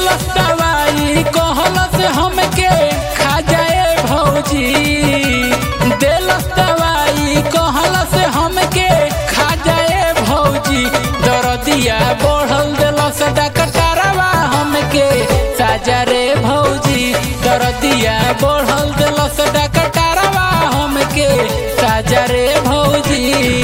दिलस दवाई कहलस हमके खा जाए भौजी दिलस दवाई कहलस हमके खा जाए भौजी दरदिया बढ़ल दिलस डकटरवा हमके साजा रे भौजी दरदिया बढ़ल दिलस डकटरवा हमके साजा रे भौजी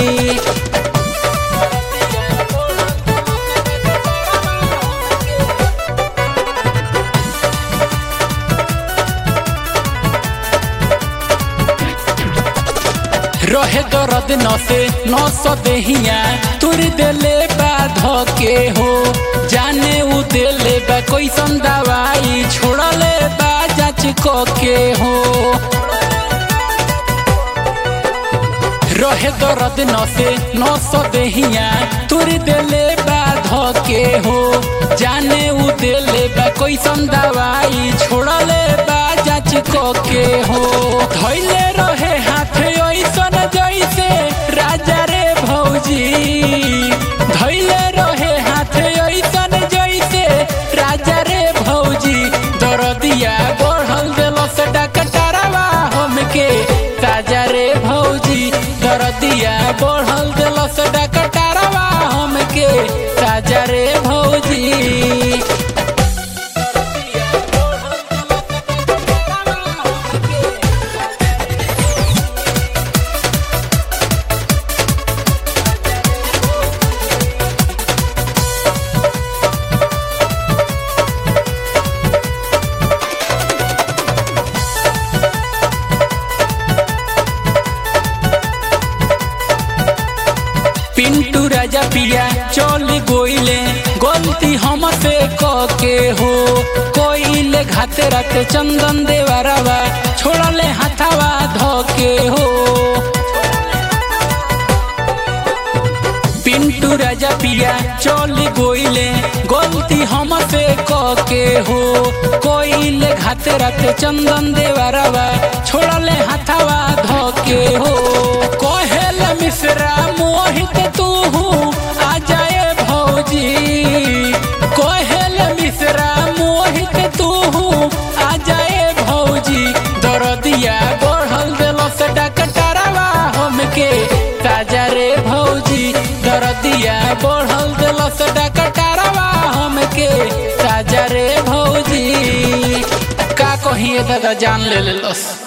रहे दर्द नसे नस देहिया तुर देले बा धके हो जाने उ देले बा कैसन दवाई छोड़ले बा जांच के हो रहे दर्द नसे नस देहिया तुर देले बा धके हो जाने उ देले बा कैसन दवाई छोड़ले बा जांच के हो धैले रहे हाथ ऐसन जैसे राजा रे भौजी धैले रहे हाथ ऐसन जैसे राजा रे भौजी दरदिया बढ़ल दिलस डकटरवा हमके ताजा रे भौजी दरदिया बढ़ल दिलस डकटरवा हमके ताजा रे भौजी पिंटू राजा पिया चल गोइले गलती हमसे के हो कोइले घाते राते चंदन देवरवा छोड़ले हाथावा धके हो पिंटू राजा पिया चल गोइले गलती हमसे के हो कोइले घाते राते चंदन देवरवा छोड़ले हाथावा धके हो कहेल मिश्रा मोहित तू आ जाए भौजी कहेल मिश्रा मोहित तू आ जाए भौजी दरदिया बढ़ल दिलस डकटरवा हमके ताजा रे भौजी दरदिया बढ़ल दिलस डकटरवा हमके ताजा रे भौजी का कहिए दादा जान ले लेलस